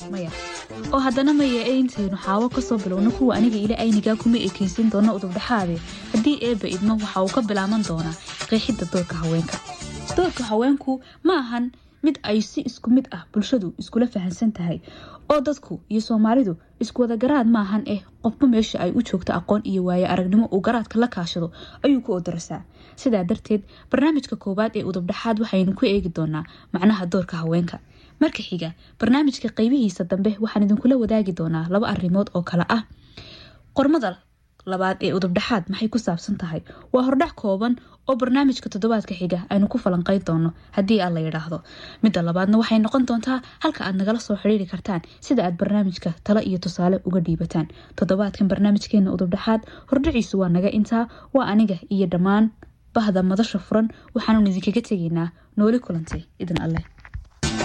maya oo haddana maya ee intaynu xaawo kasoo bilowno kuwa aniga ila aynigaa kuma ekeysin doona udubdhexaade haddii eebba idmo waxa uu ka bilaaban doonaa qeexidda doorka haweenka doorka haweenku ma ahan mid ay si isku mid ah bulshadu iskula fahansan tahay oo dadku iyo soomaalidu isku wada garaad maahan eh qofba meesha ay u joogto aqoon iyo waaye aragnimo uu garaadka la kaashado ayuu ku odarasaa sidaa darteed barnaamijka koowaad ee udubdhexaad waxaynu ku eegi doonaa macnaha doorka haweenka marka xiga barnaamijka qeybihiisa dambe waxaan idinkula wadaagi doonaa laba arrimood oo kale ah qormada labaad ee udubdhexaad maxay ku saabsan tahay waa hordhac kooban oo barnaamijka toddobaadka xiga aynu ku falanqeyn doono haddii aad la yidhaahdo midda labaadna waxay noqon doontaa halka aad nagala soo xidhiiri kartaan sida aad barnaamijka talo iyo tusaale uga dhiibataan toddobaadkan barnaamijkeena udubdhexaad hordhaciisu waa naga intaa waa aniga iyo dhammaan bahda madasha furan waxaanu idinkaga tegaynaa nooli kulantay idin alleh